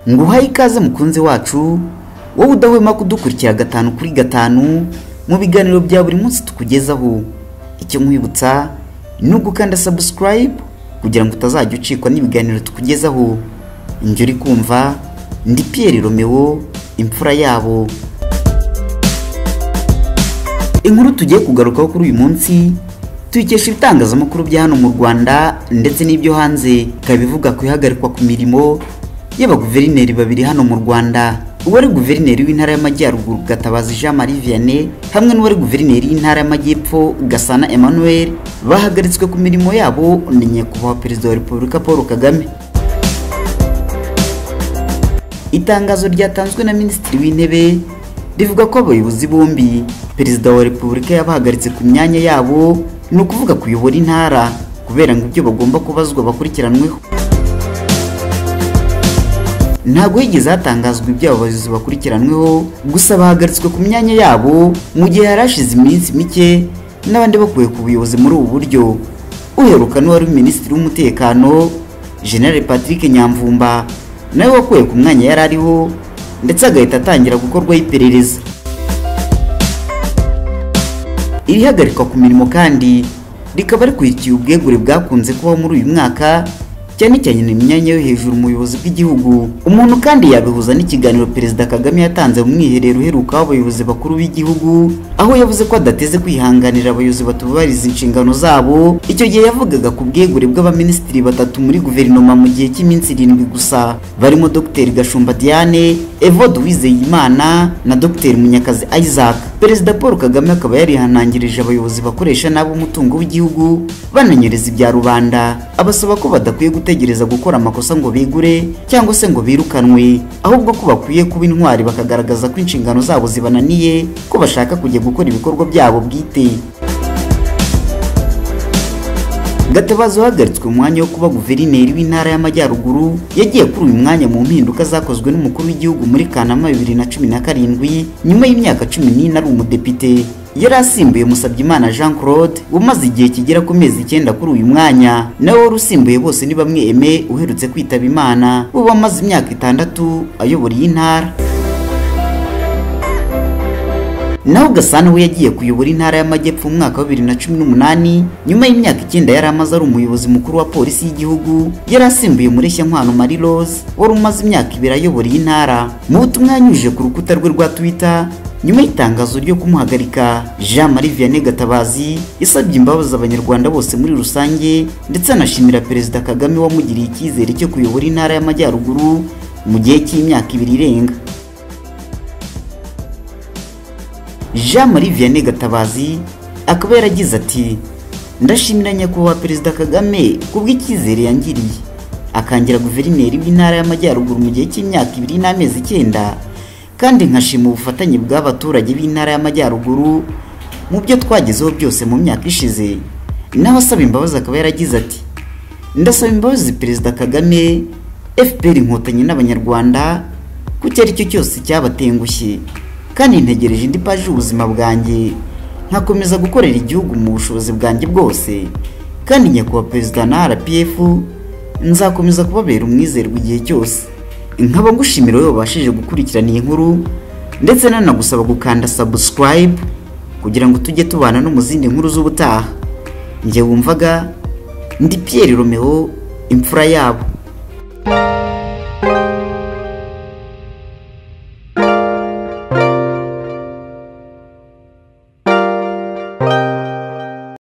ngo uhaye ikaze mukunzi wacu wowe udahwema kudukurikira gatanu kuri gatanu mu biganiro bya buri munsi tukugezaho icyo nkwibutsa ni ugukanda sabusikarayibu kugira ngo utazajya ucikwa n'ibiganiro tukugezaho njye uri kumva ndi piyeri romeo imfura yabo inkuru tugiye kugarukaho kuri uyu munsi tuyikesha ibitangazamakuru bya hano mu rwanda ndetse n'ibyo hanze ikaba ivuga ku ihagarikwa ku mirimo y'abaguverineri babiri hano mu rwanda uwari guverineri w'intara y'amajyaruguru gatabazi jean marie vianney hamwe n'uwari guverineri w'intara y'amajyepfo gasana emmanuel bahagaritswe ku mirimo yabo ni nyakubahwa perezida wa repubulika paul kagame itangazo ryatanzwe na minisitiri w'intebe rivuga ko abayobozi bombi perezida wa repubulika yabahagaritse ku myanya yabo ni ukuvuga kuyobora intara kubera ngo ibyo bagomba kubazwa bakurikiranweho ntabwo higeze hatangazwa ibyo abo bayobozi bakurikiranweho gusa bahagaritswe ku myanya yabo mu gihe hari hashize iminsi mike n'abandi bakuwe ku buyobozi muri ubu buryo uheruka n'uwari minisitiri w'umutekano general patrick nyamvumba nawe wakuwe ku mwanya yari ariho ndetse agahita atangira gukorwaho iperereza irihagarikwa ku mirimo kandi rikaba rikurikiye ubwegure bwakunze kubaho muri uyu mwaka cyane cyane mu myanya yo hejuru mu buyobozi bw'igihugu umuntu kandi yabihuza n'ikiganiro perezida kagame yatanze mu mwiherero uheruka w'abayobozi bakuru b'igihugu aho yavuze ko adateze kwihanganira abayobozi batubahiriza inshingano zabo icyo gihe yavugaga ku bwegure bw'abaminisitiri batatu muri guverinoma mu gihe cy'iminsi irindwi gusa barimo dr gashumba diane evode uwizeyimana na dr munyakazi isaac perezida paul kagame akaba yarihanangirije abayobozi bakoresha nabi umutungo w'igihugu bananyereza ibya rubanda abasaba ko badakwiye gutegereza gukora amakosa ngo bigure cyangwa se ngo birukanwe ahubwo ko bakwiye kuba intwari bakagaragaza ko inshingano zabo zibananiye ko bashaka kujya gukora ibikorwa byabo bwite gatabazi uhagaritswe umwanya wo kuba guverineri w'intara y'amajyaruguru yagiye kuri uyu mwanya mu mpinduka zakozwe n'umukuru w'igihugu muri kanama bibiri na cumi na karindwi nyuma y'imyaka cumi n'ine ari umudepite yari asimbuye Musabyimana jean claude umaze igihe kigera ku mezi icyenda kuri uyu mwanya nawe wari usimbuye bose ni bamwe eme uherutse kwitaba imana uba amaze imyaka itandatu ayobora iyi ntara naho gasana we yagiye kuyobora intara y'amajyepfo mu mwaka wa bibiri na cumi n'umunani nyuma y'imyaka icyenda yari amaze ari umuyobozi mukuru wa polisi y'igihugu yari asimbuye mureshyankwano marie rose wari umaze imyaka ibiri ayobora iyi ntara mu butumwa yanyujije ku rukuta rwe rwa twitter nyuma y'itangazo ryo kumuhagarika jean marie vianney gatabazi yasabye imbabazi abanyarwanda bose muri rusange ndetse anashimira perezida kagame wamugiriye icyizere cyo kuyobora intara y'amajyaruguru mu gihe cy'imyaka ibiri irenga jean marie vianney gatabazi akaba yaragize ati ndashimira nyakubahwa perezida kagame kubw'icyizere yangiriye akangira guverineri w'intara y'amajyaruguru mu gihe cy'imyaka ibiri n'amezi icyenda kandi nkashima ubufatanye bw'abaturage b'intara y'amajyaruguru mu byo twagezeho byose mu myaka ishize naho asaba imbabazi akaba yaragize ati ndasaba imbabazi perezida kagame fpr inkotanyi n'abanyarwanda ku icyo ari cyo cyose cyabatengushye kandi ntegereje indi paji y'ubuzima bwanjye nkakomeza gukorera igihugu mu bushobozi bwanjye bwose kandi nyakubahwa perezida na rpf nzakomeza kubabera umwizerwa igihe cyose nkaba ngushimira wowe wabashije gukurikirana iyi nkuru ndetse nanagusaba gukanda sabusikarayibu kugira ngo tujye tubana no mu zindi nkuru z'ubutaha njye wumvaga ndi piyeri romeo imfura yabo